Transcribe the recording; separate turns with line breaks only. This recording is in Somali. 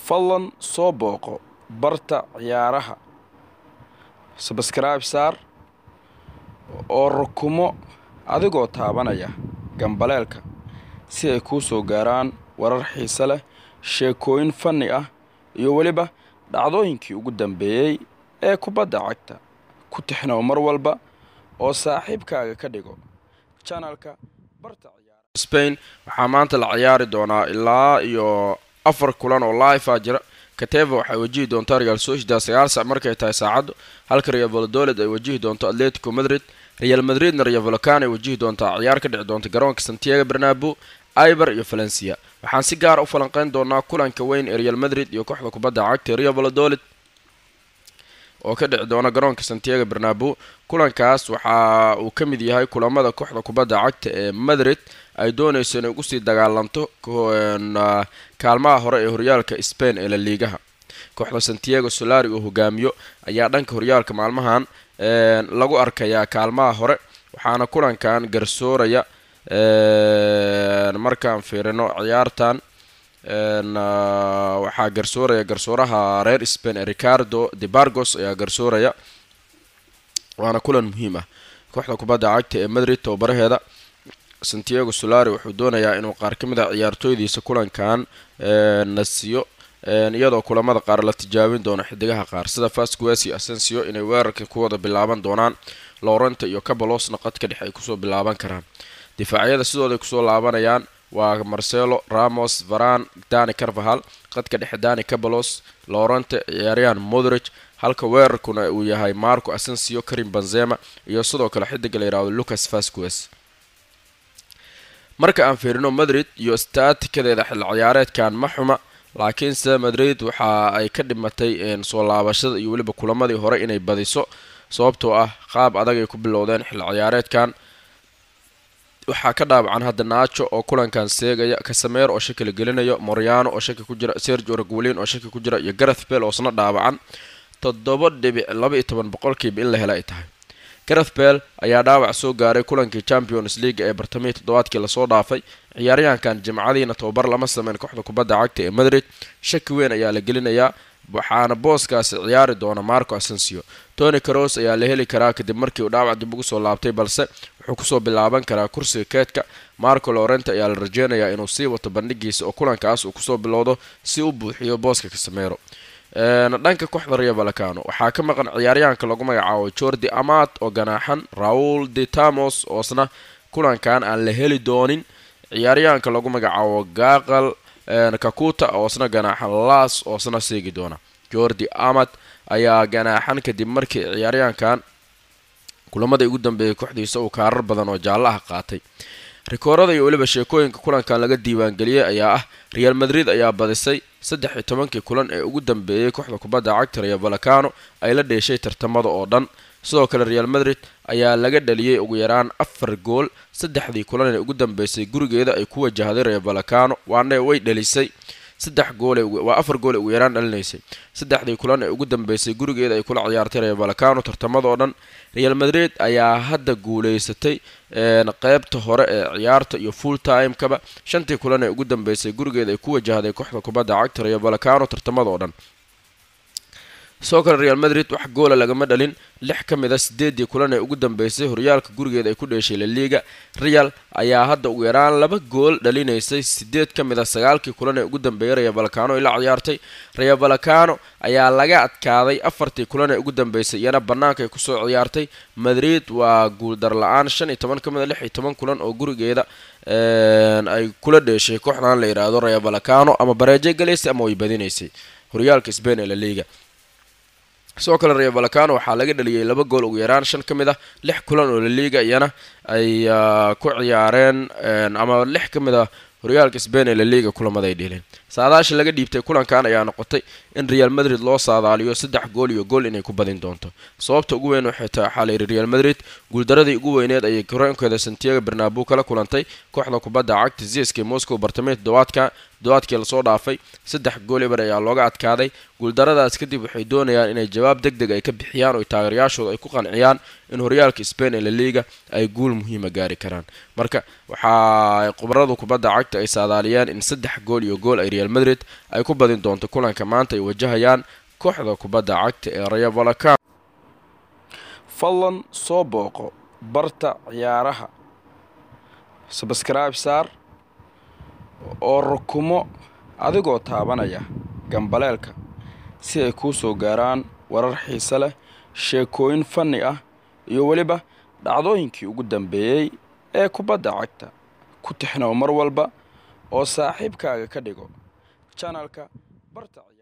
fadlan soo booqo barta ciyaaraha sabskribe saar oo rukumo adigoo taabanaya gambaleelka si ay kuu soo gaaraan warar xiise leh sheekooyin fanni ah iyo weliba dhacdooyinkii ugu dambeeyey ee kubadda cagta ku tixnow mar walba oo saaxiibkaaga ka dhigo janalka barta spain waxaa maanta la ciyaari doonaa ilaa iyo afar kulan oo live a jira kateva waxay wajihi doontaa real sociedad sagaal sac markay tahay saacaddu halka real valladolid ay wajihi doonto atletico madrid real madridna real valocan ay wajihi doontaa ciyaar ka dhici doonta garoonka santiago bernabo iber iyo valencia waxaan si gaara u falanqeyn doonaa kulanka weyn ee real madrid iyo kooxda kubadda cagta real valladolid oo ka dhici doona garoonka santiago bernabo kulankaas waxa uu ka mid yahay kulamada kooxda kubadda cagta ee madrid ay doonayso inay ugu sii dagaalanto kaalmaha hore ee horyaalka spain ee la liigaha kooxda santiago solari oo hogaamiyo ayaa dhanka horyaalka maalmahan lagu arkayaa kaalmaha hore waxaana kulankan garsooraya markaan fiirino ciyaartan waxaa garsooraya garsooraha reer spain ee ricardo de bargos ayaa garsooraya waana kulan muhiim ah kooxda kubadda cagta ee madrid tababaraheeda santiago solari wuxuu doonayaa inuu qaar ka mid a ciyaartooydiisa kulankan nasiyo iyadoo kulamada qaar la tijaabin doono xidigaha qaar sida fasquesi asensio inay weerarka ku wada bilaaban doonaan lorenta iyo cabalosna qadka dhexe ay kusoo bilaaban karaan difaacyada sidooday kusoo laabanayaan waa marcelo ramos varan dani carvahal qadka dhexe dani cabalos lorente ciyaaryahan modrich halka weerarkuna uu yahay marco asensio karim benzema iyo sidoo kale xidiga la yihahdo lucas fasquez marka aan fiirino madrid iyo staatikadeeda xil ciyaareedkan ma xuma laakiinse madrid waxa ay ka dhimatay soo laabashada iyo weliba kulamadii hore inay badiso sababtoo ah qaab adag ay ku bilowdeen xil ciyaareedkan waxaa ka dhaawacan hadda naajo oo kulankan seegaya kasameer oo shaki la gelinayo moriano oo shaki ku jira sergio regulin oo shaki ku jira iyo gareth bell oo isna dhaawacan toddoba dhibic laba iyo toban boqolkiiba in la hela ay tahay gareth bell ayaa dhaawac soo gaaray kulankii champions league ee bartamihii toddobaadkii lasoo dhaafay ciyaaryahankan jimcadiina tababar lama sameyn kooxda kubadda cagta ee madrid shaki weyn ayaa la gelinayaa waxaana booskaasi ciyaari doona marco asensio tony caros ayaa la heli karaa kadib markii uu dhaawac dib ugu soo laabtay balse wuxuu kusoo bilaaban karaa kursiga keedka marco lorente ayaa la rajeynayaa inuu sii wato bandhigiisa oo kulankaas uu kusoo bilowdo si u buuxiyo booska kasameero dhanka kooxda real valacano waxaa ka maqan ciyaaryahanka lagu magacaabo jordi amat oo ganaaxan raul de tamos oosna kulankan aan la heli doonin ciyaaryahanka lagu magacaabo gaqal kakuta oosna ganaaxan las oosna seegi doona jordi amat ayaa ganaaxan kadib markii ciyaaryahankan kulamada ugu dambeeyay kooxdiisa uu kaarar badan oo jaallo ah qaatay rikoorada iyo weliba sheekooyinka kulankan laga diiwaangeliyey ayaa ah real madrid ayaa badisay saddex iyo tobankii kulan ee ugu dambeeyey kooxda kubadda cagta real valacano ay la dheeshay tartamada oo dhan sidoo kale real madrid ayaa laga dhaliyey ugu yaraan afar gool saddexdii kulan ee ugu dambeysay gurigeeda ay ku wajahday real valacano waana way dhalisay saddex goole waa afar gool ee ugu yaraan dhalinaysay saddexdii kulan ee ugu dambeysay gurigeeda ay kula ciyaartay real valacano tartamada oo dhan real madrid ayaa hadda guuleysatay qeybta hore ee ciyaarta iyo full time-kaba shantii kulan ee ugu dambeysay gurigeeda ay ku wajahday kooxda kubadda cagta real valacano tartamada oo dhan sidoo kale real madrid wax goola lagama dhalin lix ka mid a sideedii kulan ee ugu dambeysay horyaalka gurigeeda ay ku dheeshay laliga real ayaa hadda ugu yaraan laba gool dhalinaysay sideed ka mid a sagaalkii kulan ee ugu dambeeyay real valacano ay la ciyaartay real valacano ayaa laga adkaaday afartii kulan ee ugu dambeysay iyana banaanka ay kusoo ciyaartay madrid waa guuldar la-aan shan iyo toban ka mid a lix iyo toban kulan oo gurigeeda ay kula dheeshay kooxdan la yidhaahdo real valacano ama bareejo galaysay ama way badinaysay horyaalka spain ee la liga sidoo kale real valacano waxaa laga dhaliyey laba gool ugu yaraan shan ka mid ah lix kulan oo laliga iyana ay ku ciyaareen ama lix ka mid ah horyaalka spain ee laliga kulamada ay dheeleen saadaasha laga dhiibtay kulankan ayaa noqotay in real madrid loo saadaaliyo saddex gool iyo gool inay ku badin doonto sababta ugu weyn waxay tahay waxaa layidhi real madrid guuldaradii ugu weyneed ayay garoonkeeda santiago bernabo kala kulantay kooxda kubadda cagta ziska moscow bartamey toddobaadka toddobaadkii lasoo dhaafay saddex gool eber ayaa looga adkaaday guuldaradaas kadib waxay doonayaan inay jawaab deg deg ay ka bixiyaan oo taageerayaashooda ay ku qanciyaan in horyaalka spain ee laliga ay guul muhiima gaari karaan marka waxaa khubaradu kubadda cagta ay saadaaliyeen in saddex gool iyo gool ay real madrid ay ku badin doonto kulanka maanta ay wajahayaan kooxda kubadda cagta ee rayo valacano fadlan soo booqo barta ciyaaraha sabscribe saar oo rukumo adigoo taabanaya gambaleelka si ay kuu soo gaaraan warar xiise leh sheekooyin fanni ah iyo weliba dhacdooyinkii ugu dambeeyey ee kubadda cagta ku tixnow mar walba oo saaxiibkaaga ka dhigo janalka barta